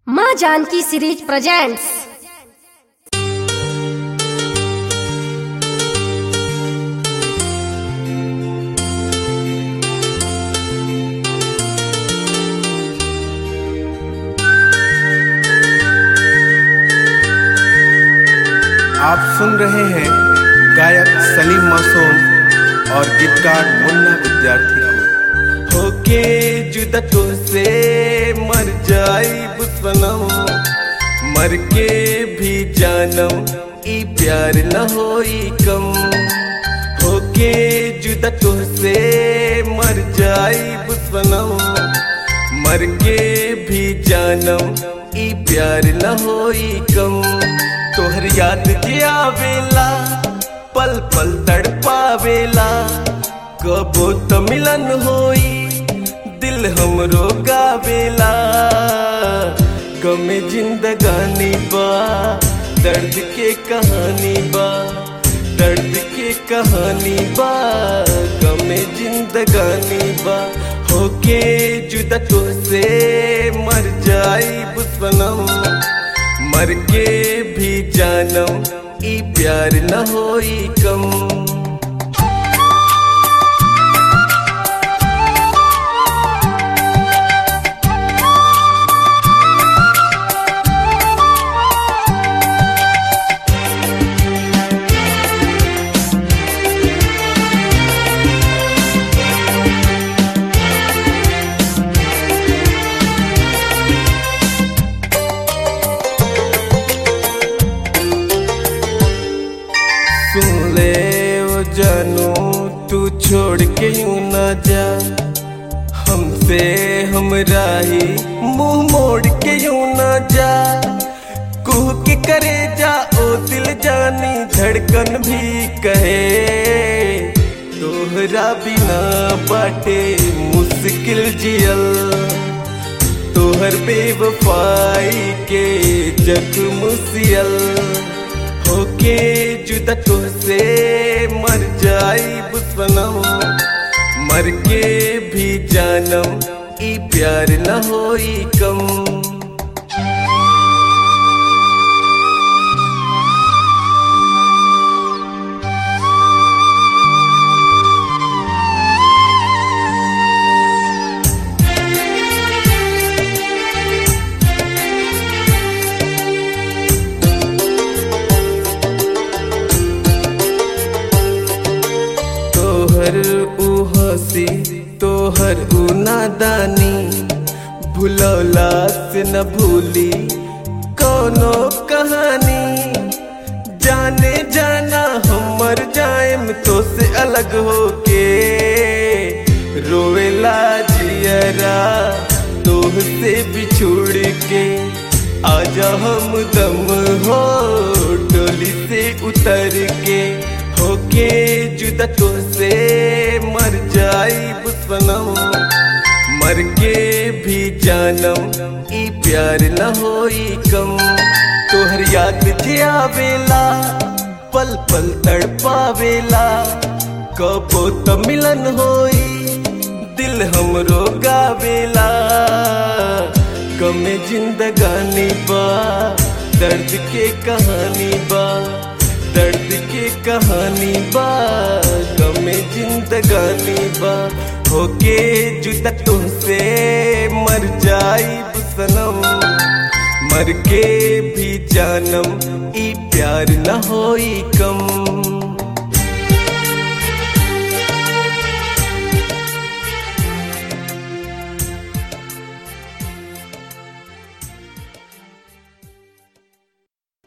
माँ Janaki series presents आप सुन रहे हैं गायक सलीम मासूम और गीतकार मुन्ना विद्यार्थी को होके जुदा तो से मर जाई सनम मर के भी जानम ई प्यार न होई कम होके जुदा तो से मर जाई सनम मर के भी जानम ई प्यार न होई कम तोहर याद के आवेला पल पल तड़पावेला कबो तो मिलन होई दिल हमरो गावेला गमे जिंदगानी बा दर्द के कहानी बा दर्द के कहानी बा गमे जिंदगानी बा होके जुदा तो से मर जाई सनम मर के भी जानम ई प्यार न होई कम सुन ले ओ जानू तू छोड़ के यूं ना जा हमसे हमरा ही मुंह मोड़ के यूं ना जा कुह के करे जा ओ दिल जानी धड़कन भी कहे तोहरा बिना बाटे मुश्किल जियल तोहर बेवफाई के जख्म सियल होके जुदा तो से मर जाई सनम मर के भी जानम ई प्यार न होई कम तोहर ऊ हंसी तोहर ऊ नादानी भुलौला से न भूली कोनो कहानी जाने जाना हम मर जाएम तो से अलग होके रोवेला जियरा तोह से बिछुड़ के आजा हम दम हो डोली से उतर के होके जुदा तो से मर जाई सनम मर के भी जानम ई प्यार न होई कम तोहर याद जे आवेला पल पल तड़पावेला कबो तो मिलन होई दिल हमरो गावेला गमे जिंदगानी बा दर्द के कहानी बा दर्द के कहानी बा गमे जिंदगानी बा होके जुदा तुमसे मर जाई सनम मर के भी जानम ई प्यार न होई कम